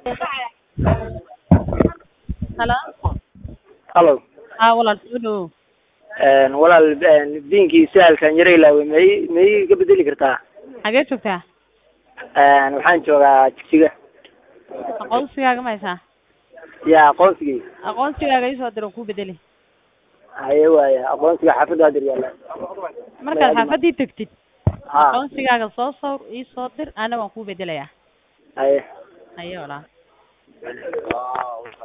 Hello. Hallo. Haa walaal soo dhawow. Een walaal een diinkii saalkan yara ilaaway may may iga bedeli kartaa Xagee joogtaa? een waxaan joogaa jigjiga Aqoonsigaaga ma haysaa? yaa aqoonsigii Aqoonsigaaga ii soo dir oo kuu bedeli. haye waaya aqoonsiga xaafadda hadir yaalla Markaad xaafaddii tagtid, ha aqoonsigaaga soo sawir ii soo dir, ana waan kuu bedelayaa. haye Haye walaal.